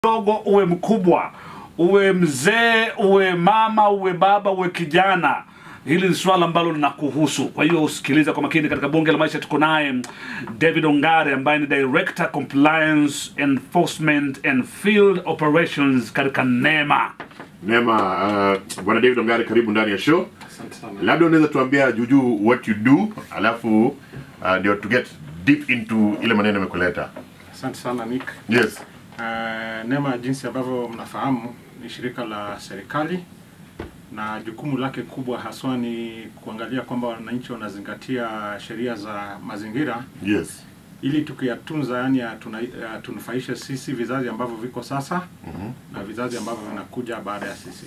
mdogo uwe mkubwa uwe mzee uwe mama uwe baba uwe kijana hili ni swala ambalo linakuhusu kwa hiyo usikiliza kwa makini katika bunge la maisha tuko naye david ongare ambaye ni director compliance enforcement and field operations katika nema Neema, uh, bwana David Ongare, karibu ndani ya show. Asante sana. Labda unaweza tuambia juujuu what you do, alafu uh, ndio to get deep into ile maneno yamekuleta. Asante sana Nick. Yes. Uh, NEMA jinsi ambavyo mnafahamu ni shirika la serikali na jukumu lake kubwa haswa ni kuangalia kwamba wananchi wanazingatia sheria za mazingira Yes. ili tukiyatunza, yani yatuna- yatunufaishe sisi vizazi ambavyo viko sasa na vizazi ambavyo vinakuja baada ya sisi.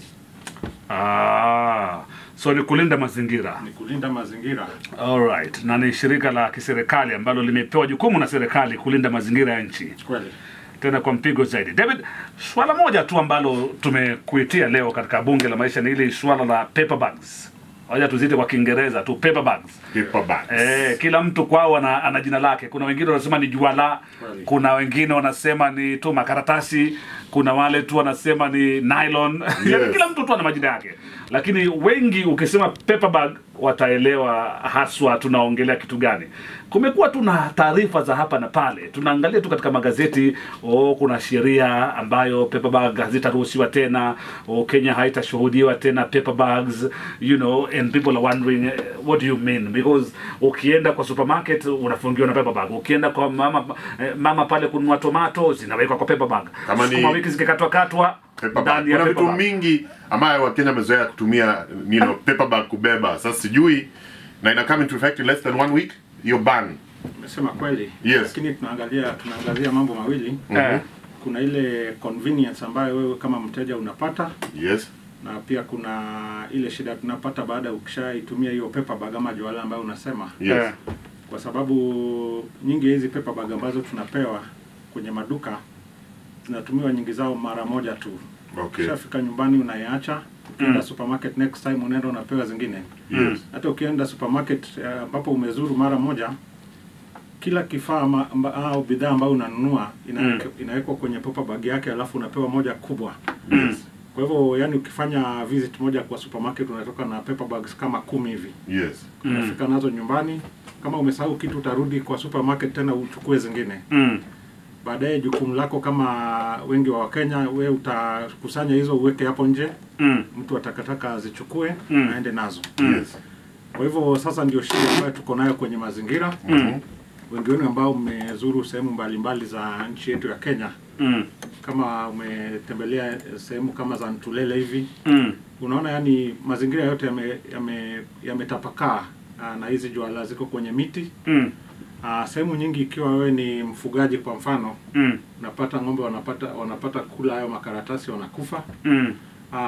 ah, so ni kulinda mazingira Ni kulinda mazingira. Alright. na ni shirika la kiserikali ambalo limepewa jukumu na serikali kulinda mazingira ya nchi Kweli. tena kwa mpigo zaidi. David, swala moja tu ambalo tumekuitia leo katika bunge la maisha ni ile swala la paper bags. Wacha tuzite kwa Kiingereza tu paper bags. Paper bags. Eh, kila mtu kwao ana, ana jina lake. Kuna wengine wanasema ni juala, Kweli. kuna wengine wanasema ni tu makaratasi, kuna wale tu wanasema ni nylon. Yaani Yes. kila mtu tu ana majina yake, lakini wengi ukisema paper bag wataelewa haswa tunaongelea kitu gani. Kumekuwa tu na taarifa za hapa na pale, tunaangalia tu katika magazeti oh, kuna sheria ambayo paper bag hazitaruhusiwa tena, oh, Kenya haitashuhudiwa tena paper bags, you know, and people are wondering eh, what do you mean because ukienda kwa supermarket unafungiwa na paper bag, ukienda kwa mama eh, mama pale kununua tomato zinawekwa kwa paper bag, Kama ni- sukuma wiki zikikatwa katwa Paper bag. ndani ya Kuna paper vitu bag. mingi ambayo Wakenya wamezoea kutumia you know, paper bag kubeba. Sasa sijui na ina come into effect in less than one week hiyo ban. Umesema kweli. Yes. Lakini tunaangalia tunaangazia mambo mawili. Eh, Kuna ile convenience ambayo wewe kama mteja unapata Yes. na pia kuna ile shida tunapata baada ya ukishaitumia hiyo paper bag ama juala ambayo unasema, Yes. eh, kwa sababu nyingi hizi paper bag ambazo tunapewa kwenye maduka zinatumiwa nyingi zao mara moja tu. Okay. Ukishafika nyumbani unaiacha, ukienda Mm. supermarket next time unaenda unapewa zingine. Yes. Hata ukienda supermarket eh, ambapo umezuru mara moja, kila kifaa ama- amba- au bidhaa ambayo unanunua inawekwa inawekwa kwenye paper bag yake, alafu unapewa moja kubwa. Yes. Kwa hivyo yani, ukifanya visit moja kwa supermarket unatoka na paper bags kama kumi hivi, Yes. Mm. unafika nazo nyumbani. Kama umesahau kitu, utarudi kwa supermarket tena uchukue zingine. mm, Baadaye jukumu lako kama wengi wa Wakenya, we utakusanya hizo uweke hapo nje, mm, mtu wa takataka azichukue Mm. aende nazo. Yes. Kwa hivyo sasa ndio shida ambayo tuko nayo kwenye mazingira. mm, Wengi wenu ambao mmezuru sehemu mbalimbali za nchi yetu ya Kenya, mm, kama umetembelea sehemu kama za Ntulele hivi mm, unaona yani mazingira yote yametapakaa yame, yametapakaa, ah, na hizi juala ziko kwenye miti mm, Ah, sehemu nyingi. Ikiwa wewe ni mfugaji kwa mfano, mm, unapata ng'ombe wanapata wanapata kula hayo makaratasi wanakufa. mm,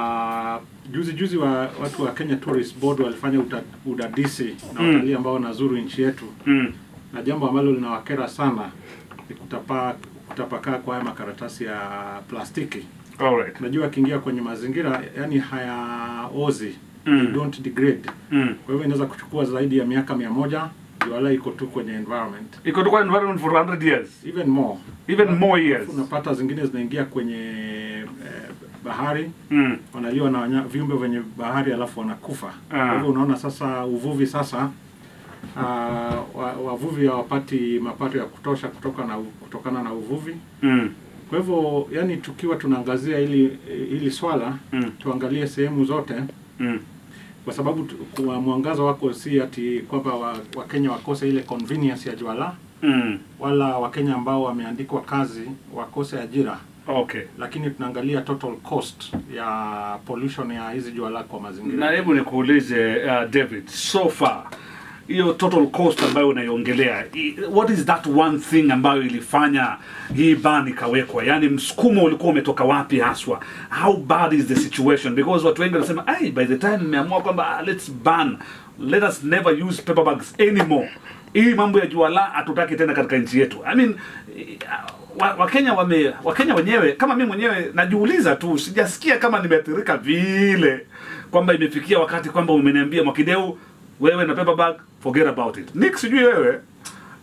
Ah, juzi juzi wa watu wa Kenya Tourist Board walifanya uta, udadisi na Mm. watalii ambao wanazuru nchi yetu, mm. na jambo ambalo linawakera sana ni kutapa kutapakaa kwa haya makaratasi ya plastiki. Alright. Unajua, akiingia kwenye mazingira yani hayaozi Mm. they don't degrade. Mm. Kwa hivyo inaweza kuchukua zaidi ya miaka mia moja juala iko tu kwenye environment Iko tu kwa environment for 100 years, even more. even more years. Unapata zingine zinaingia kwenye eh, bahari Mm. wanaliwa na wanya, viumbe venye bahari alafu wanakufa. Ah. Kwa hivyo unaona sasa uvuvi sasa uh, wa, wavuvi hawapati mapato ya kutosha kutoka na, kutokana na uvuvi. Mm. Kwa hivyo yani, tukiwa tunaangazia hili hili swala Mm. tuangalie sehemu zote Mm. kwa sababu tu- kwa mwangazo wako si ati kwamba wa- Wakenya wakose ile convenience ya juala Mm. wala Wakenya ambao wameandikwa kazi wakose ajira, Okay. lakini tunaangalia total cost ya pollution ya hizi juala kwa mazingira. Na hebu nikuulize uh, David, so far hiyo total cost ambayo unaiongelea, i- what is that one thing ambayo ilifanya hii ban ikawekwa? Yaani msukumo ulikuwa umetoka wapi haswa? How bad is the situation? Because watu wengi wanasema, ai, by the time mmeamua kwamba ah, let's ban, let us never use paper bags anymore. Hii mambo ya juala hatutaki tena katika nchi yetu. I mean, eh, wa- Wakenya wame Wakenya wenyewe kama mimi mwenyewe najiuliza tu, sijasikia kama nimeathirika vile kwamba imefikia wakati kwamba umeniambia Mwakideu, wewe na paper bag forget about it. Nick, sijui wewe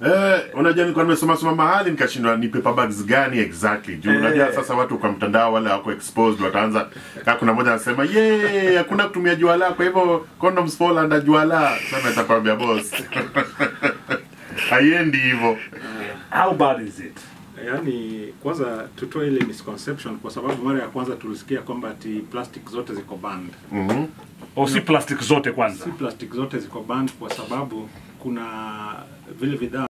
Eh, unajua nilikuwa nimesoma soma mahali nikashindwa ni paper bags gani exactly. Juu Eh. unajua sasa watu kwa mtandao wale wako exposed wataanza kama kuna mmoja anasema, "Yee, hakuna kutumia juala kwa hivyo condoms fall under juala." Sasa nitakwambia boss. Haiendi hivyo. how bad is it Yaani kwanza tutoe ile misconception kwa sababu mara ya kwanza tulisikia kwamba ati plastic zote ziko banned. Mhm. o si plastic zote kwanza Si plastic zote ziko banned kwa sababu kuna vile bidhaa